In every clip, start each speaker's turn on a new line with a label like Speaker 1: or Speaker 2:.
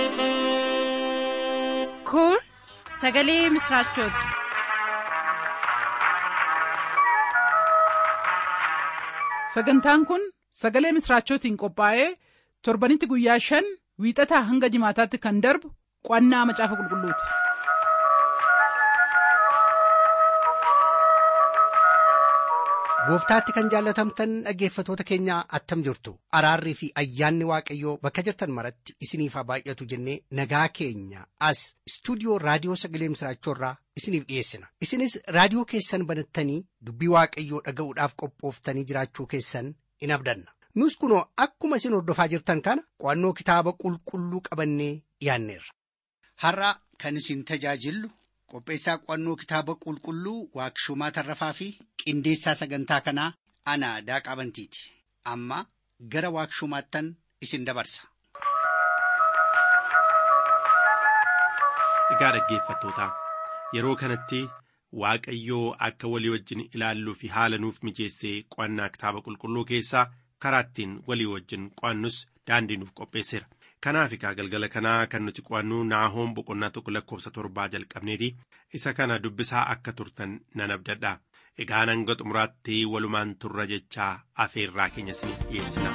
Speaker 1: Kun sagalee misraachooti.
Speaker 2: Sagantaan kun sagalee misraachootiin qophaa'ee torbanitti guyyaa shan wiixataa hanga jimaataatti kan darbu qo'annaa macaafa qulqulluuti.
Speaker 3: Gooftaatti kan jaallatamtan dhaggeeffatoota keenyaa attam jirtu araarrii fi ayyaanni waaqayyoo bakka jirtan maratti isiniif haa baay'atu jennee nagaa keenya as istuudiyoo raadiyoo sagalee misraachoorraa isiniif dhiyeessina isinis raadiyoo keessan banattanii dubbii waaqayyoo dhaga'uudhaaf qophooftanii jiraachuu keessan in abdanna nus kunoo akkuma isin hordofaa jirtan kana qo'annoo kitaaba qulqulluu qabannee dhiyaanneerra. Har'a kan isin tajaajillu qopheessaa qo'annoo kitaaba qulqulluu waaqshumaa tarrafaa fi qindeessaa sagantaa kanaa ana daaqaa bantiiti amma gara waaqshumaattan isin dabarsa.
Speaker 4: Egaa dhaggeeffattootaa yeroo kanatti Waaqayyoo akka walii wajjin ilaalluu fi haala nuuf mijeessee qo'annaa kitaaba qulqulluu keessaa karaa ittiin walii wajjin qo'annus daandii nuuf qopheesseera. Kanaaf egaa galgala kanaa kan nuti qo'annu naahoom boqonnaa tokko lakkoofsa torbaa jalqabneeti isa kana dubbisaa akka turtan nan abdadha. Egaa hanga xumuraatti walumaan turra jechaa afeerraa keenya isiniif dhiyeessina.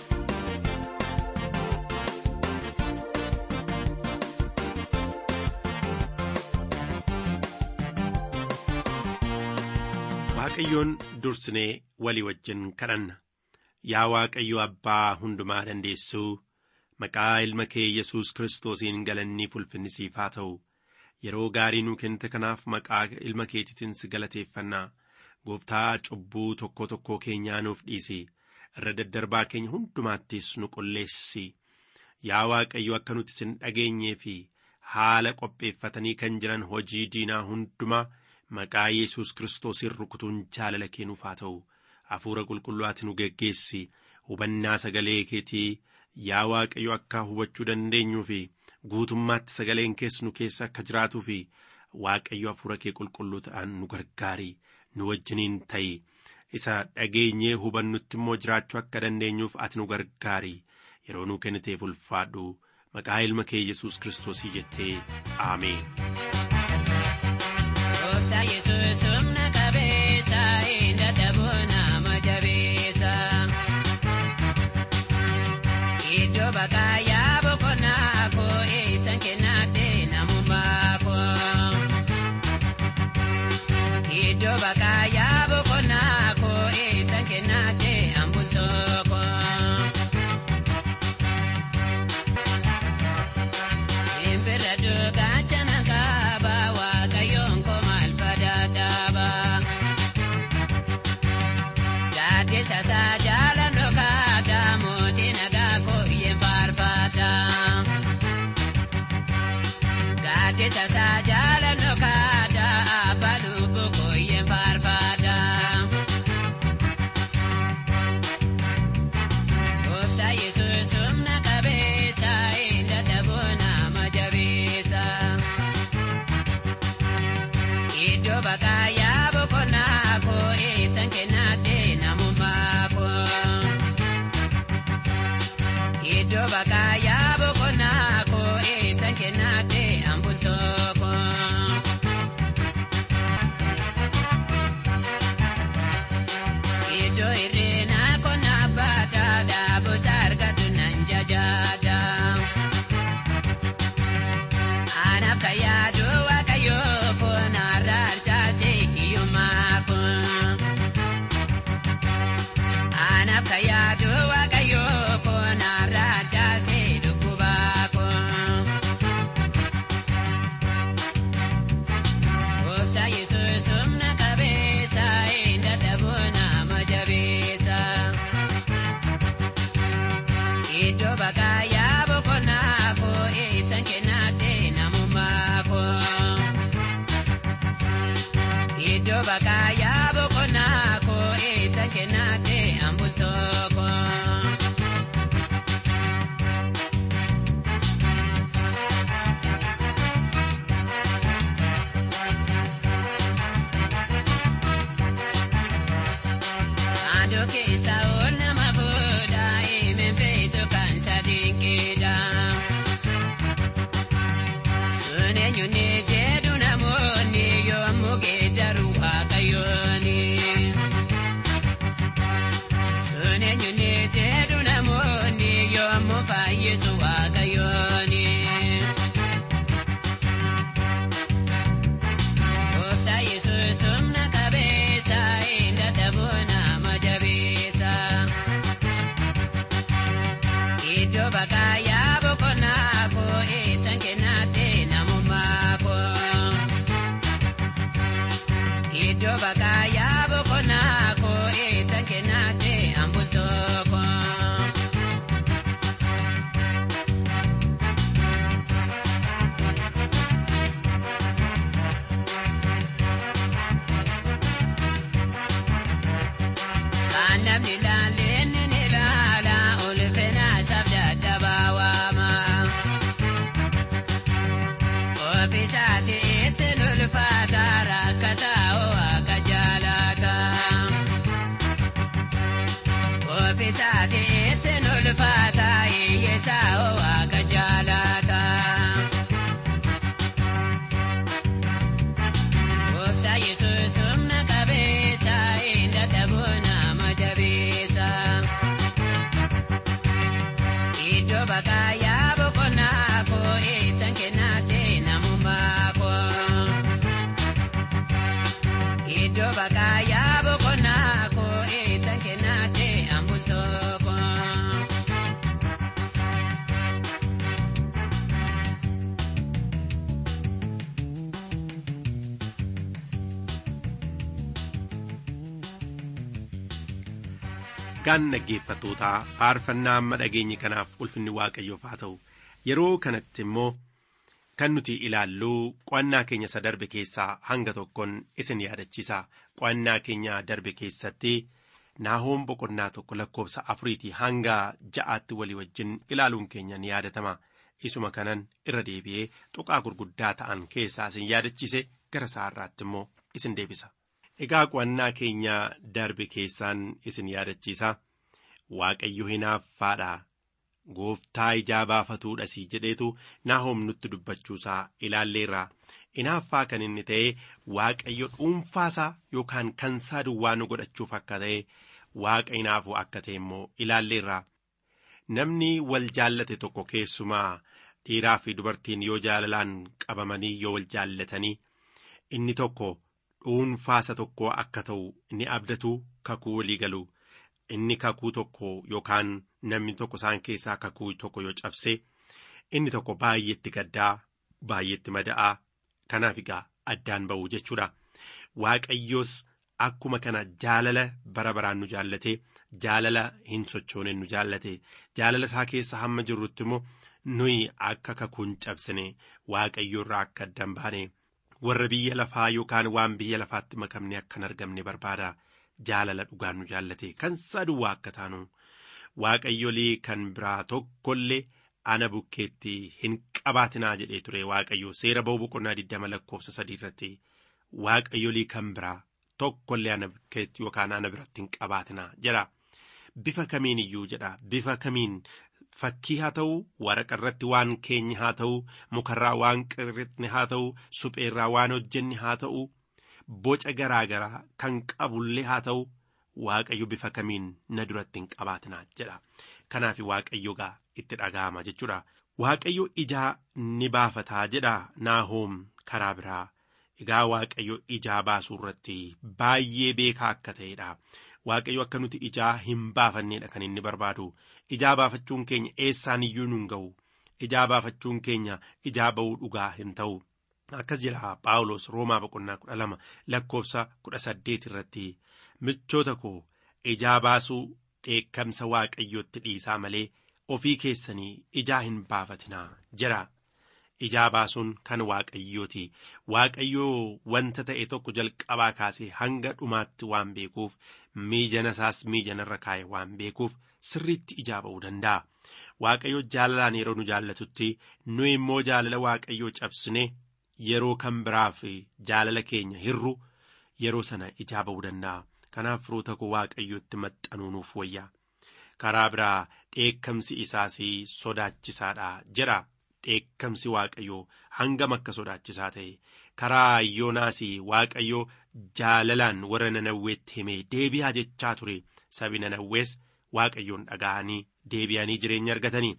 Speaker 4: Waaqayyoon dursinee walii wajjin kadhanna. Yaa Waaqayyo Abbaa hundumaa dandeessuu. Maqaa ilma kee Yesuus Kiristoosiin galanni ulfinni siif haa ta'u yeroo gaarii nuu kennite kanaaf maqaa ilma keetiitiin si galateeffannaa gooftaa cubbuu tokko tokkoo keenyaa nuuf dhiisi irra daddarbaa keenya hundumaattis nu qulleessi yaa Waaqayyo akka nuti sin dhageenyee fi haala qopheeffatanii kan jiran hojii diinaa hundumaa maqaa Yesuus Kiristoosiin rukutuun jaalala kennuuf haa ta'u hafuura qulqulluutti nu geggeessi hubannaa sagalee keetii. Yaa Waaqayyo akka hubachuu dandeenyuu fi guutummaatti sagaleen keessa nu keessa akka jiraatuu fi Waaqayyo hafuura kee qulqulluu ta'an nu gargaari nu wajjiniin ta'i isa dhageenyee hubannutti immoo jiraachuu akka dandeenyuuf ati nu gargaari yeroo nu kenniteef ulfaadhu maqaa ilma kee Yesuus Kiristoosii jettee Ameen.
Speaker 5: Iddoo bakaayaa boqonnaa koo eessan kennaatee namummaa koo. Iddoo bakaayaa boqonnaa koo eessan kennaatee hambutoo koo. Simbira duugaa cina kaaba waaqayyoon koo maal fadaadhaaba. Gaadde tasaa jaalan dhokaataa mootii nagaa koo iyeen faarfaata. Gaadde tasaa jaalan dhokaataa abbaa lubbuu koo iyeen faarfaata. Gooftaa Yesuus humna qabeessa inni dadhaboo nama jabeessa. Iddoo bakaayaa boqonnaa koo eessan kennaatee namummaa koo. Iddoo bakaayaa boqonnaa koo eessan kennaatee hambutoo koo. Iddoo irreenaa qonnaa baataa daabosa argatu nan jajaata. Anaaf kan yaadu waaqayyoo koo naarraa harcaasee hiyyummaa koo. Anaaf kan yaadu waaqayyoo koo naarraa harcaasee dhukkubaa koo. Gooftaa Yesuus humna qabeessa inni dadhaboo nama jabeessa. Iddoo bakaayaa boqonnaa koo eessan kennaatee namummaa koo. Iddoo bakaayaa boqonnaa koo eessan kennaatee hambutoo koo. Adoo keessa ol nama fuudhaa himeen feetu kan sadiin keedhaa. fayyisu waaqayyooni. Gooftaa Yesuus humna qabeessa hin dadhabuu nama jabeessa. Iddoo bakka yaa boqonnaa koo eessan kennaate namummaa koo. Iddoo bakka yaa boqonnaa koo eessan kennaate hambutoo koo. Kan namni ilaalee ni ilaala ulfina isaaf dadhabaa waama. Ofiisaati ittiin ulfaata rakkataa waaqa jaalata. Ofiisaati ittiin ulfaata hiyyeessaa waaqa jaalata. Gooftaa Yesuus humna qabeessa hin dadhabuu nama jabeessa. Iddoo bakka yaa boqonnaa koo eessan kennaate namummaa koo. Iddoo bakka yaa boqonnaa koo eessan kennaate hambutoo koo.
Speaker 4: Gaan dhaggeeffattootaa faarfannaa amma dhageenye kanaaf ulfinni waaqayyoof haa ta'u yeroo kanatti immoo kan nuti ilaallu qo'annaa keenya isa darbe keessaa hanga tokkoon isin yaadachiisa qo'annaa keenya darbe keessatti naahoom boqonnaa tokko lakkoofsa afuriitii hanga ja'aatti walii wajjin ilaaluun keenya ni yaadatama isuma kanan irra deebi'ee tuqaa gurguddaa ta'an keessaa isin yaadachiise gara saarraatti immoo isin deebisa. Egaa qo'annaa keenya darbe keessaan isin yaadachiisa waaqayyo hinaaffaadha gooftaa ijaa baafatuudha si jedheetu naahoom nutti dubbachuusaa ilaalleerra hinaaffaa kan inni ta'e waaqayyo dhuunfaasaa yookaan kansaa duwwaa nu godhachuuf akka ta'e waaqa hinaafuu akka ta'e immoo ilaalleerra namni wal jaallate tokko keessumaa dhiiraa fi dubartiin yoo jaalalaan qabamanii yoo wal jaallatanii inni tokko. dhuunfaasa tokko akka ta'u ni abdatu kakuu walii galu inni kakuu tokko yookaan namni tokko isaan keessaa kakuu tokko yoo cabse inni tokko baay'eetti gaddaa baay'eetti mada'aa kanaaf egaa addaan ba'u jechuudha waaqayyoos akkuma kana jaalala bara baraan nu jaallate jaalala hin sochoone nu jaallate jaalala isaa keessa hamma jirrutti immoo nuyi akka kakuun cabsine waaqayyoorraa akka addaan baane. warra biyya lafaa yookaan waan biyya lafaatti makamne akkan argamne barbaada jaalala dhugaan nu jaallate kan saduwwaa akka taanu waaqayyolii kan biraa tokkollee ana bukkeetti hin qabaatinaa jedhee ture waaqayyo seera ba'u boqonnaa digdama lakkoofsa sadii irratti waaqayyolii kan biraa tokkollee ana bukkeetti yookaan ana biratti hin qabaatinaa jedha bifa kamiin iyyuu jedha bifa kamiin fakkii haa ta'u waraqa irratti waan keenye haa ta'u mukarraa waan qirritne haa ta'u supheerraa waan hojjenne haa ta'u boca garaa garaa kan qabullee haa ta'u waaqayyo bifa kamiin na duratti hin qabaatinaa jedha kanaaf waaqayyo gaa itti dhaga'ama jechuudha waaqayyo ijaa ni baafataa jedha naahoom karaa biraa egaa waaqayyo ijaa baasuu irratti baay'ee beekaa akka ta'edha. waaqayyo akka nuti ijaa hin baafanneedha kan inni barbaadu ijaa baafachuun keenya eessaan iyyuu nun ga'u ijaa baafachuun keenya ijaa ba'uu dhugaa hin ta'u akkas jedha paawulos roomaa boqonnaa kudha lama lakkoofsa kudha saddeet irratti michoota koo ijaa baasuu dheekkamsa waaqayyootti dhiisaa malee ofii keessanii ijaa hin baafatinaa jedha. ijaa baasuun kan waaqayyooti waaqayyoo wanta ta'e tokko jalqabaa kaasee hanga dhumaatti waan beekuuf miijana isaas miijanarra kaa'e waan beekuuf sirriitti ijaa ba'uu danda'a waaqayyo jaalalaan yeroo nu jaallatutti nu immoo jaalala waaqayyoo cabsine yeroo kan biraaf jaalala keenya hirru yeroo sana ijaa ba'uu danda'a kanaaf firoota koo waaqayyootti maxxanuu nuuf wayya karaa biraa dheekkamsi isaas sodaachisaadha jedha. dheekkamsi waaqayyoo hangam akka sodaachisaa ta'e karaa yoonaas waaqayyoo jaalalaan warra nanawweetti himee deebi'aa jechaa ture sabi nanawwees waaqayyoon dhaga'anii deebi'anii jireenya argatanii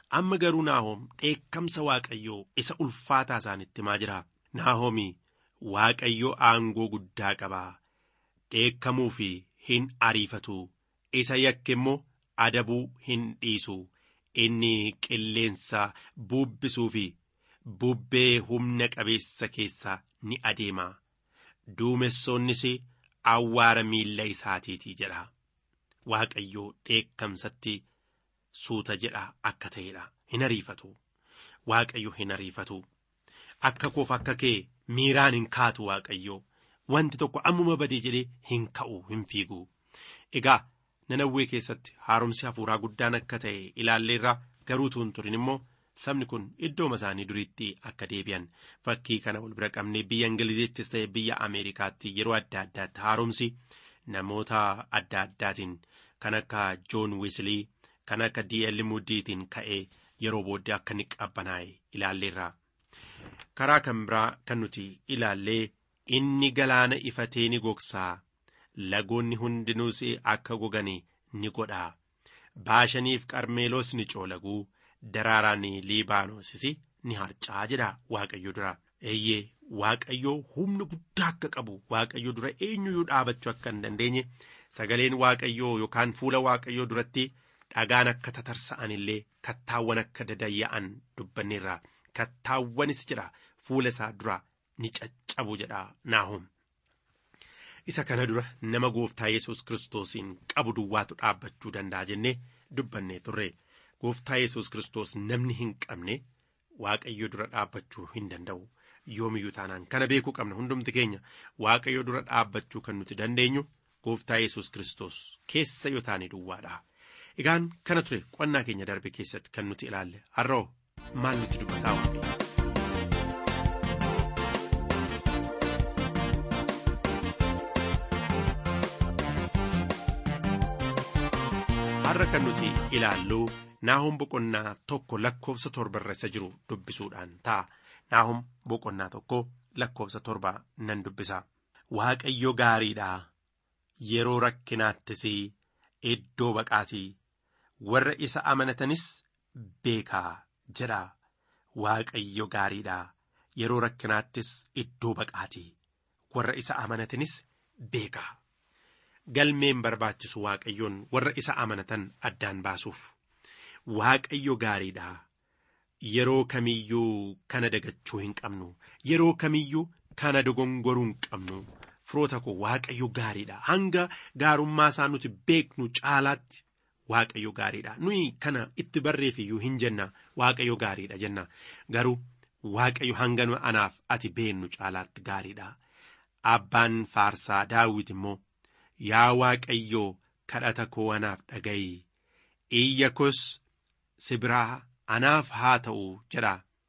Speaker 4: amma garuu naahoom dheekkamsa waaqayyoo isa ulfaataa isaanitti himaa jira naahoomi waaqayyoo aangoo guddaa qabaa dheekkamuu fi hin ariifatu isa yakke immoo adabuu hin dhiisu inni qilleensa buubbisuu fi bubbee humna qabeessa keessa ni adeema duumessoonnis awwaara miilla isaatiitii jedha waaqayyoo dheekkamsatti suuta jedha akka ta'edha hin ariifatu waaqayyo hin ariifatu akka koof akka kee miiraan hin kaatu waaqayyoo wanti tokko ammuma badee jedhee hin ka'u hin fiigu egaa nanawwee keessatti haaromsi hafuuraa guddaan akka ta'e ilaalleerra garuu tuun turin immoo sabni kun iddooma isaanii duriitti akka deebi'an fakkii kana wal bira qabnee biyya ingiliziittis ta'e biyya ameerikaatti yeroo adda addaatti haaromsi namoota adda addaatiin kan akka joon wiislii kan akka dl mudiitiin ka'ee yeroo booddee akka inni qabbanaa'e ilaalleerra karaa kan biraa kan nuti ilaallee inni galaana ifatee ni gogsaa lagoonni hundinuus akka gogani ni godha baashaniif qarmeelos ni coolaguu daraaraan liibaanoosis ni harcaa jedha waaqayyo dura eeyyee waaqayyoo humna guddaa akka qabu waaqayyo dura eenyuyyuu dhaabachuu akka hin dandeenye sagaleen waaqayyoo yookaan fuula waaqayyoo duratti dhagaan akka tatarsa'an illee kattaawwan akka dadayya'an dubbanneerra kattaawwanis jedha fuula isaa dura ni caccabu jedha naahum isa kana dura nama gooftaa yesus kiristoosiin qabu duwwaatu dhaabbachuu danda'a jennee dubbannee turre gooftaa yesus kiristoos namni hin qabne waaqayyo dura dhaabbachuu hin danda'u yoomiyyuu taanaan kana beekuu qabna hundumti keenya waaqayyo dura dhaabbachuu kan nuti dandeenyu gooftaa yesus kiristoos keessa yoo taane duwwaadha egaan kana ture qonnaa keenya darbe keessatti kan nuti ilaalle har'oo maal nuti dubbataa waaqayyo. har'a kan nuti ilaallu naahum boqonnaa tokko lakkoofsa torba irra isa jiru dubbisuudhaan ta'a naahum boqonnaa tokko lakkoofsa torba nan dubbisa waaqayyo gaariidha yeroo rakkinaattis iddoo baqaatii warra isa amanatanis beekaa jedha waaqayyo gaariidha yeroo rakkinaattis iddoo baqaatii warra isa amanatanis beekaa. galmeen barbaachisu waaqayyoon warra isa amanatan addaan baasuuf waaqayyo gaariidha yeroo kamiyyuu kana dagachuu hin qabnu yeroo kamiyyuu kana dogongoruu hin qabnu firoota koo waaqayyo gaariidha hanga gaarummaa isaa nuti beeknu caalaatti waaqayyo gaariidha nuyi kana itti barreeffiyyuu hin jenna waaqayyo gaariidha jenna garuu waaqayyo hanga anaaf ati beennu caalaatti gaariidha abbaan faarsaa daawit immoo. Yaa Waaqayyoo kadhata koo anaaf dhaga'i iyya koos si biraa anaaf haa ta'u jedha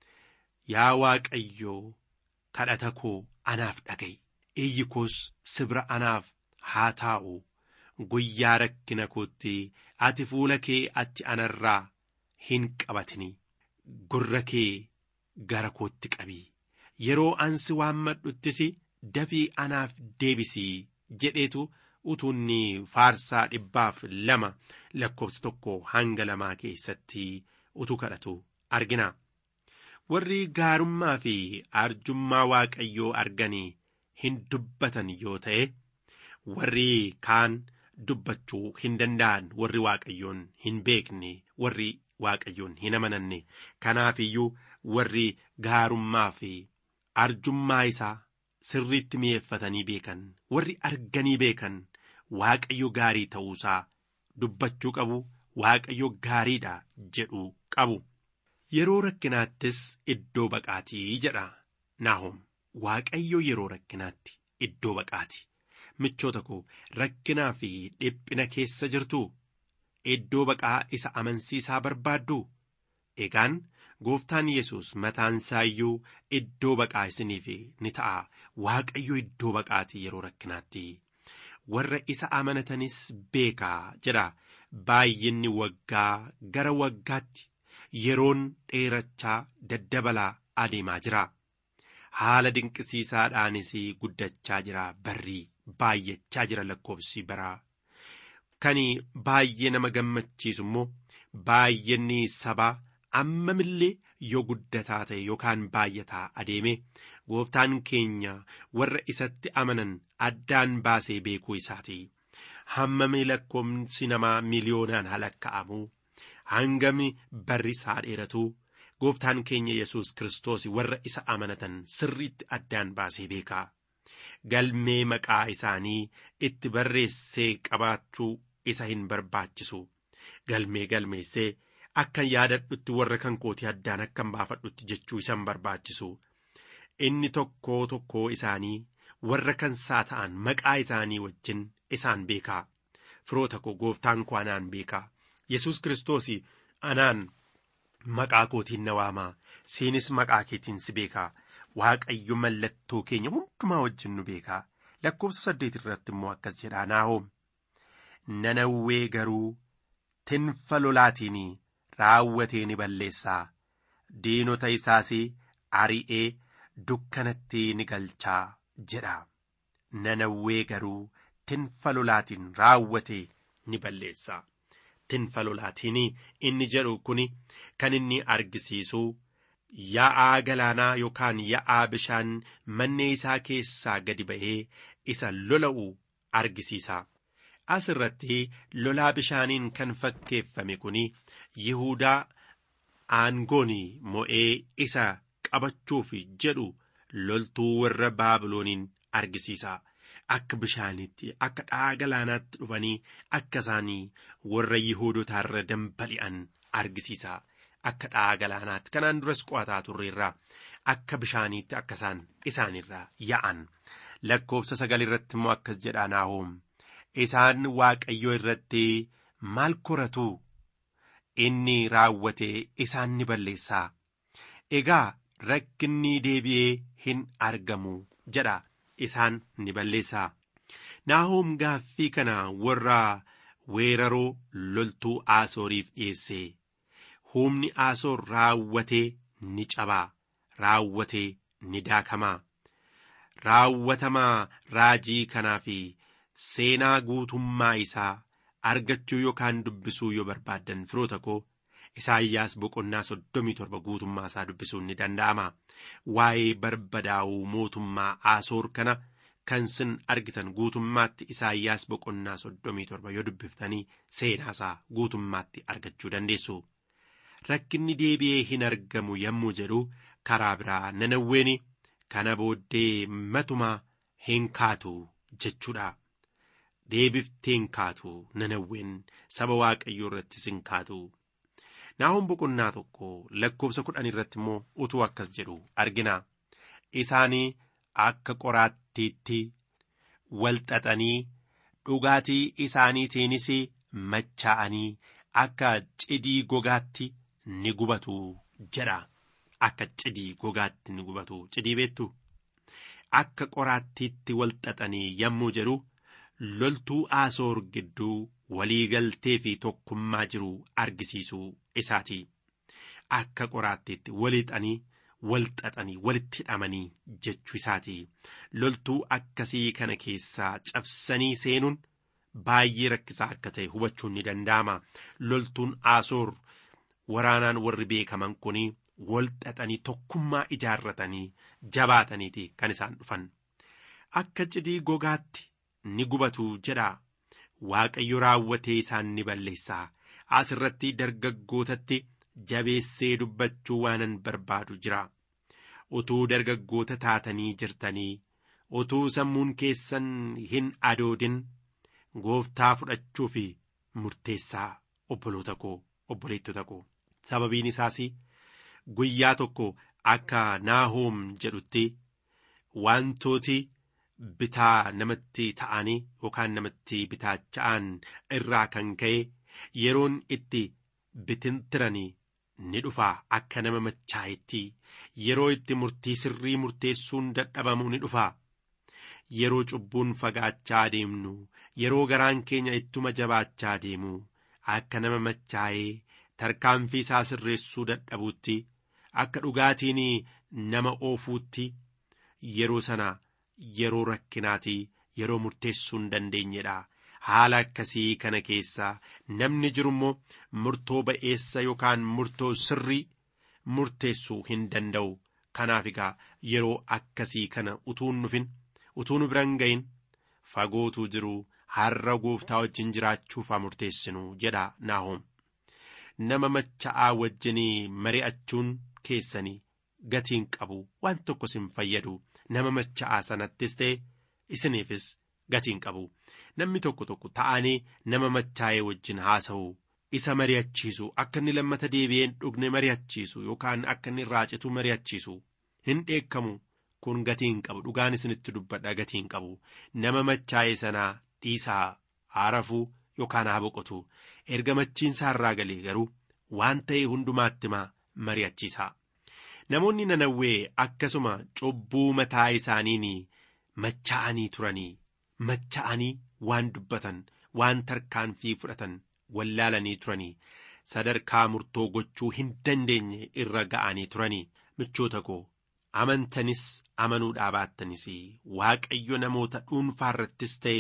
Speaker 4: yaa Waaqayyoo kadhata koo anaaf dhaga'i iyyi koos si bira anaaf haa taa'u guyyaa rakkina kootti ati fuula kee achi anarraa hin qabatini gurra kee gara kootti qabi yeroo ansi waammadhuttis dafii anaaf deebisii jedheetu. utuunni faarsaa dhibbaaf lama lakkoofsa tokko hanga lamaa keessatti utuu kadhatu argina. Warri gaarummaa fi arjummaa waaqayyoo arganii hin dubbatan yoo ta'e warri kaan dubbachuu hin danda'an warri waaqayyoon hin beekne warri waaqayyoon hin amananne kanaaf iyyuu warri gaarummaa fi arjummaa isaa sirriitti mi'eeffatanii beekan warri arganii beekan. Waaqayyo gaarii ta'uusaa dubbachuu qabu waaqayyo gaariidha jedhu qabu. Yeroo rakkinaattis iddoo baqaatii jedha Naahom. Waaqayyo yeroo rakkinaatti iddoo baqaati. Michoota koo rakkinaa fi dhiphina keessa jirtu iddoo baqaa isa amansiisaa barbaaddu. Egaan gooftaan Yesuus mataansaa iyyuu iddoo baqaa isiniif ni ta'a. Waaqayyo iddoo baqaati yeroo rakkinaatti. warra isa amanatanis beekaa jedha baay'inni waggaa gara waggaatti yeroon dheerachaa daddabalaa adeemaa jira haala dinqisiisaadhaanis guddachaa jira barrii baay'achaa jira lakkoofsi baraa kan baay'ee nama gammachiisu immoo baay'inni sabaa ammamillee yoo guddataa ta'e yookaan baay'ataa adeeme gooftaan keenya warra isatti amanan addaan baasee beekuu isaati hammami lakkoomsi namaa miliyoonaan halakka'amu hangami barri isaa dheeratu gooftaan keenya yesus kiristoos warra isa amanatan sirriitti addaan baasee beekaa galmee maqaa isaanii itti barreessee qabaachuu isa hin barbaachisu galmee galmeessee akkan yaadadhutti warra kan kootii addaan akkan baafadhutti jechuu isa hin barbaachisu inni tokkoo tokkoo isaanii warra kansaa ta'an maqaa isaanii wajjin isaan beekaa firoota koo gooftaan koo anaan beekaa yesus kiristoos anaan maqaa kootiin na waamaa siinis maqaa keetiin si beekaa waaqayyo mallattoo keenya hundumaa wajjin nu beekaa lakkoofsa saddeet irratti immoo akkas jedhaa naahoom nanawwee garuu tinfa lolaatiin raawwatee ni balleessaa diinota isaas ari'ee dukkanatti ni galchaa jedha nanawwee garuu tinfa lolaatiin raawwatee ni balleessaa tinfa lolaatiin inni jedhu kun kan inni argisiisu yaa'aa galaanaa yookaan yaa'aa bishaan mannee isaa keessaa gadi ba'ee isa lola'u argisiisa. As irratti lolaa bishaaniin kan fakkeeffame kun Yihuudaa aangoon mo'ee isa qabachuuf jedhu loltuu warra Baabilooniin argisiisa. Akka bishaanitti akka dha'a galaanaatti dhufanii akka isaanii warra Yihuudotaarra dambali'an argisiisa. Akka dha'a galaanaatti kanaan duras qo'ataa turreerraa akka bishaaniitti akka isaan isaanirraa yaa'an lakkoofsa sagal irratti immoo akkas jedhaa naahoom isaan waaqayyo irratti maal koratu inni raawwatee isaan ni balleessaa egaa rakkinni deebi'ee hin argamu jedha isaan ni balleessaa naahoom gaaffii kana warra weeraroo loltuu aasooriif dhiyeesse. humni aasoor raawwatee ni cabaa raawwatee ni daakamaa raawwatamaa raajii kanaa fi seenaa guutummaa isaa argachuu yookaan dubbisuu yoo barbaaddan firoota koo isaayyaas boqonnaa soddomii torba guutummaa isaa dubbisuun ni danda'ama waa'ee barbadaa'uu mootummaa aasoor kana kan sin argitan guutummaatti isaayyaas boqonnaa soddomii torba yoo dubbiftanii seenaa isaa guutummaatti argachuu dandeessu. rakkinni deebi'ee hin argamu yommuu jedhu karaa biraa nanawween kana booddee matumaa hin kaatu jechuudha. Deebiftee hin kaatu nanawween saba waaqayyoo irrattis hin kaatu. Naahoom boqonnaa tokko lakkoofsa kudhan irratti immoo utuu akkas jedhu argina. Isaanii akka qoraattiitti walxaxanii dhugaatii isaaniitiinis machaa'anii akka cidii gogaatti. ni gubatu jedha akka cidii gogaatti ni gubatu cidii beektu akka qoraattiitti walxaxanii yommuu jedhu loltuu aasoor gidduu waliigaltee fi tokkummaa jiru argisiisuu isaati akka qoraattiitti walixanii walxaxanii walitti hidhamanii jechuu isaati loltuu akkasii kana keessaa cabsanii seenuun baay'ee rakkisaa akka ta'e hubachuun ni danda'ama loltuun aasoor. waraanaan warri beekaman kun walxaxanii tokkummaa ijaarratanii jabaataniiti kan isaan dhufan akka cidii gogaatti ni gubatu jedha waaqayyo raawwatee isaan ni balleessaa as irratti dargaggootatti jabeessee dubbachuu waanan barbaadu jira utuu dargaggoota taatanii jirtanii utuu sammuun keessan hin adoodin gooftaa fudhachuu fi murteessaa obboloota koo obboleettota koo. sababiin isaas guyyaa tokko akka naahoom jedhutti wantooti bitaa namatti ta'anii yookaan namatti bitaacha'an irraa kan ka'e yeroon itti bitintiranii ni dhufaa akka nama machaayetti yeroo itti murtii sirrii murteessuun dadhabamu ni dhufaa yeroo cubbuun fagaachaa deemnu yeroo garaan keenya ittuma jabaachaa deemu akka nama machaayee tarkaanfii isaa sirreessuu dadhabuutti akka dhugaatiin nama oofuutti yeroo sana yeroo rakkinaati yeroo murteessuu hin dandeenyedha haala akkasii kana keessaa namni jiru immoo murtoo ba'eessa yookaan murtoo sirrii murteessuu hin danda'u kanaaf egaa yeroo akkasii kana utuun dhufin utuu nu biran ga'in fagootuu jiru har'a gooftaa wajjin jiraachuuf haa murteessinu jedha naahoom nama macha'aa wajjinii mari'achuun keessanii gatiin qabu waan tokkos hin fayyadu nama macha'aa sanattis ta'e isiniifis gatiin qabu namni tokko tokko ta'anii nama machaa'ee wajjin haasa'u isa mari'achiisu akka inni lammata deebi'een dhugne mari'achiisu yookaan akka inni raacitu mari'achiisu hin dheekkamu kun gatiin qabu dhugaan isinitti dubbadha gatiin qabu nama machaa'ee sanaa dhiisaa haarafuu yookaan haa boqotu erga machiinsaa irraa galee garuu waan ta'e hundumaatti maa mari'achiisa namoonni nanawwee akkasuma cubbuu mataa isaaniin machaa'anii turanii machaa'anii waan dubbatan waan tarkaanfii fudhatan wallaalanii turanii sadarkaa murtoo gochuu hin dandeenye irra ga'anii turanii michoota koo amantanis amanuudhaa baattanis waaqayyo namoota dhuunfaa irrattis ta'e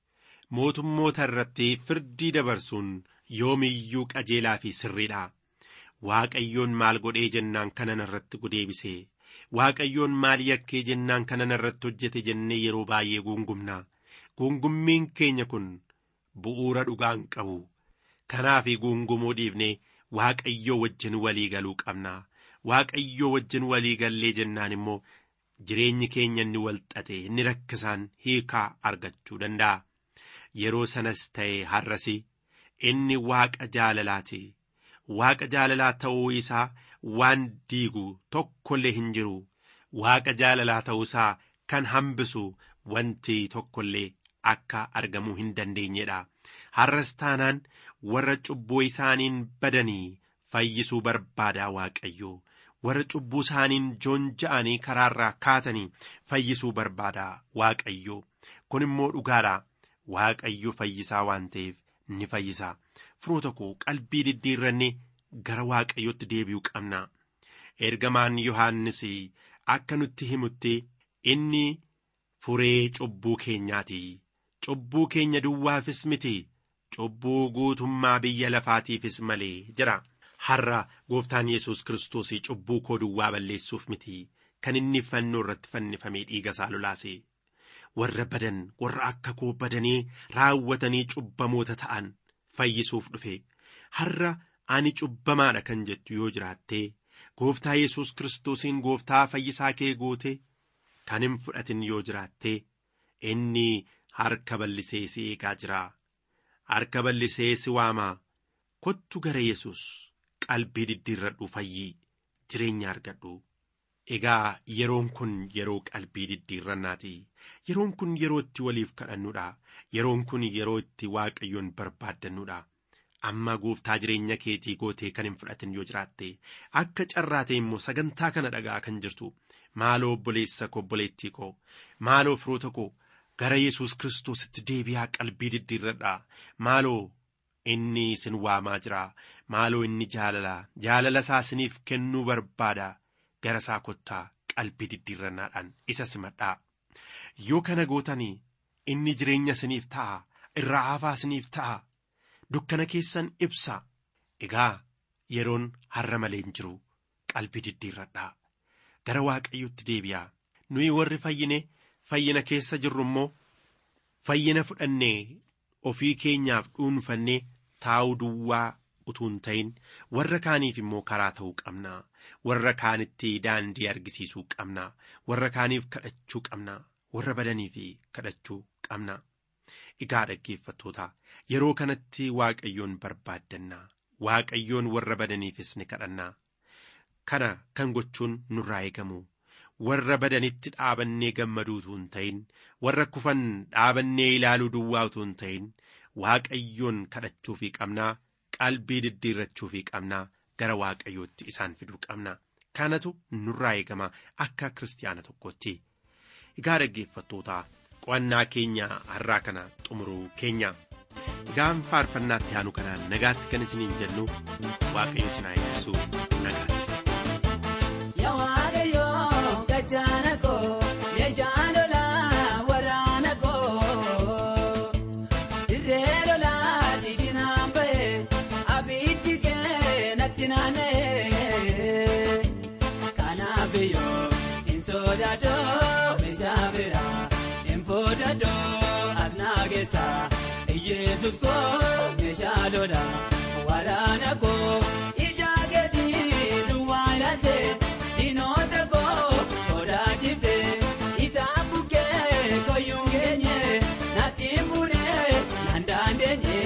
Speaker 4: mootummoota irratti firdii dabarsuun yoomiyyuu qajeelaa fi sirriidha waaqayyoon maal godhee jennaan kanan irratti gudeebise waaqayyoon maal yakkee jennaan kanan irratti hojjete jennee yeroo baay'ee guungumna guungummiin keenya kun bu'uura dhugaan qabu kanaaf guungumuu dhiifnee waaqayyoo wajjin walii galuu qabna waaqayyoo wajjin walii gallee jennaan immoo jireenyi keenya inni walxaxe inni rakkisaan hiikaa argachuu danda'a yeroo sanas ta'e har'asi inni waaqa jaalalaati waaqa jaalalaa ta'uu isaa waan diigu tokkollee hin jiru waaqa jaalalaa ta'uu isaa kan hambisu wanti tokkollee akka argamuu hin dandeenyedha har'as taanaan warra cubbuu isaaniin badanii fayyisuu barbaadaa waaqayyo warra cubbuu isaaniin joonja'anii karaarraa kaatanii fayyisuu barbaadaa waaqayyo kun immoo dhugaadha waaqayyo fayyisaa waan ta'eef ni fayyisaa firoota koo qalbii diddiirranne gara waaqayyotti deebi'uu qabna ergamaan yohaannis akka nutti himutti inni furee cubbuu keenyaati cubbuu keenya duwwaafis miti cubbuu guutummaa biyya lafaatiifis malee jira har'a gooftaan yesus kiristoos cubbuu koo duwwaa balleessuuf miti kan inni fannoo irratti fannifamee dhiiga isaa lolaase warra badan warra akka koo badanii raawwatanii cubbamoota ta'an fayyisuuf dhufe har'a ani cubbamaadha kan jettu yoo jiraatte gooftaa yesus kiristoosiin gooftaa fayyisaa kee goote kan hin fudhatin yoo jiraatte inni harka bal'isee si eegaa jira harka bal'isee si waamaa kottu gara yesus qalbii diddiirradhu fayyii jireenya argadhu egaa yeroon kun yeroo qalbii diddiirrannaati yeroon kun yeroo itti waliif kadhannuudha yeroon kun yeroo itti waaqayyoon barbaaddannuudha amma gooftaa jireenya keetii gootee kan hin fudhatin yoo jiraatte akka carraate immoo sagantaa kana dhagaa kan jirtu maaloo obboleessa koo obboleettii koo maaloo firoota koo gara yesus kiristoositti deebi'aa qalbii diddiirradhaa maaloo inni isin waamaa jira maaloo inni jaalala jaalala isaa isiniif kennuu barbaada gara isaa kottaa qalbii diddiirrannaadhaan isa simadhaa yoo kana gootanii inni jireenya isiniif ta'a irraa hafaa isiniif ta'a dukkana keessan ibsa egaa yeroon har'a malee hin jiru qalbii diddiirradhaa gara waaqayyotti deebi'aa nuyi warri fayyine fayyina keessa jirru immoo fayyina fudhannee ofii keenyaaf dhuunfannee taa'uu duwwaa utuu hin ta'in warra kaaniif immoo karaa ta'uu qabna warra kaanitti daandii argisiisuu qabna warra kaaniif kadhachuu qabna warra badaniif kadhachuu qabna egaa dhaggeeffattoota yeroo kanatti waaqayyoon barbaaddanna waaqayyoon warra badaniifis ni kadhanna kana kan gochuun nurraa eegamu warra badanitti dhaabannee gammaduu utuu hin ta'in warra kufan dhaabannee ilaaluu duwwaa utuu hin ta'in waaqayyoon kadhachuufii qabnaa qalbii diddiirrachuufii qabnaa gara waaqayyootti isaan fiduu qabna kanatu nurraa eegama akka kiristaana tokkotti egaa dhaggeeffattoota qo'annaa keenya har'aa kana xumuruu keenya egaan faarfannaatti aanu kanaan nagaatti kan isiniin jennu waaqayyo isin haa eebbisu nagaatti.
Speaker 6: Meeshaan lolaa waraana koo dirree yesus koo meeshaa lola waraana koo ijaa keetii duwwaa ilaalte diinota koo sodaachifte isaa bukkee koyyuun keenye natti fuudhee nandaan deenye.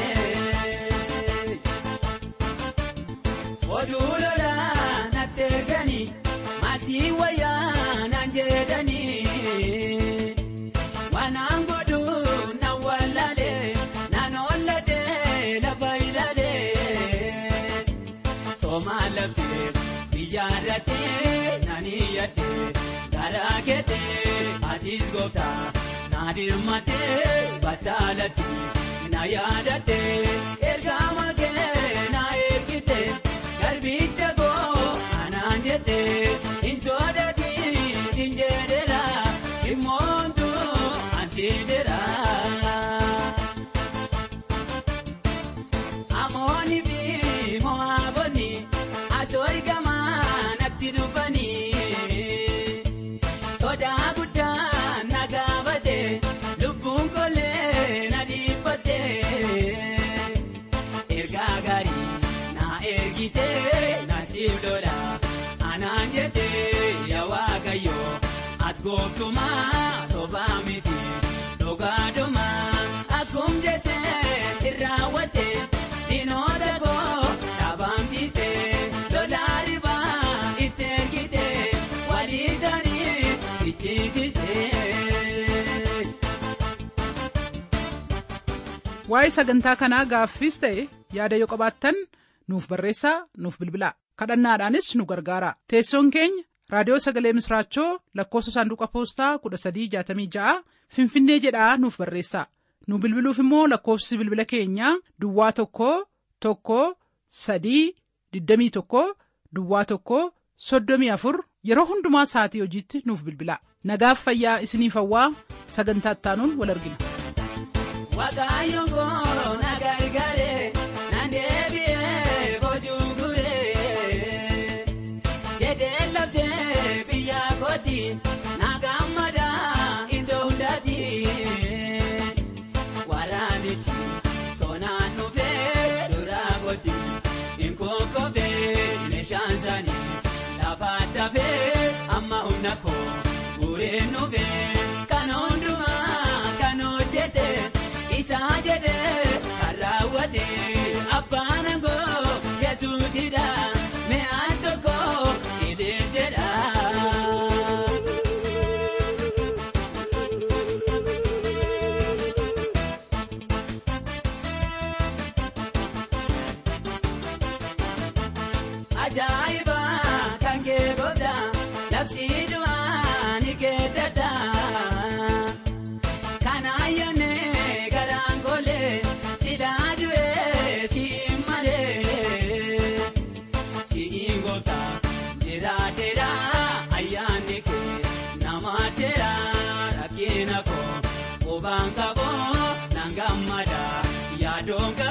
Speaker 6: Oduu lola natti erganii maasii wayyaa naan jedhanii waanaan godhu na wallaalee naan olladee lafa ilaalee soomaan labsee biyyaarratee naan iyyadee garaa keetee atiis gooftaa naa dirmatee battaalatti na yaadattee ergaa makee na ergite garbicha koo anaan jette hin sodatiin sin jedhera dhimmoontu ansiidera. Amoonni fi mo'aabonni asoori gamaa natti dhufanii sodaa guddaa na gaafate lubbuun kollee na dhiifatte ergaa gaarii na ergite na siif lola anaan jette yaa waaqayyo ati gooftumaa sobaa miti dhugaadhumaa akkum jette irraawwatte diinota koo dhaabamsiiste lolaa ribaa itti ergite walii isaanii fichisiiste.
Speaker 2: waa'ee sagantaa kanaa gaaffiis ta'e yaada yoo qabaattan nuuf barreessaa nuuf bilbilaa kadhannaadhaanis nu gargaara teessoon keenya raadiyoo sagalee misraachoo lakkoofsa saanduqa poostaa 1366 finfinnee jedhaa nuuf barreessaa nu bilbiluuf immoo lakkoofsi bilbila keenyaa duwwaa tokko tokko sadii 21 duwwaa tokko 34 yeroo hundumaa sa'atii hojiitti nuuf bilbilaa nagaaf fayyaa isiniif hawwaa sagantaa ittaanuun wal argina.
Speaker 6: Waaqayyo koo na gargaare na deebi'ee boojuu guree jedhee labsee biyya kooti na gammada iddoo hundaati waraanichi sonaan dhufee duraa kooti inkonkofee meeshaan isaanii lafa dafee amma humna koo gureen dhufee kan hundumaa kan hojjete. isaa jedhee kan raawwate abbaan aangoo yesuusidha mi'aan tokko ilee jedha. Ajaa'iba kan kee goota labsii du'aa ni keeddata. Kanaayyane garaan kolee sidaa du'ee siin malee siin goota jiraateera ayyaanni kee nama seera rakkina koo qubaan qaboo nan gammada yaadoon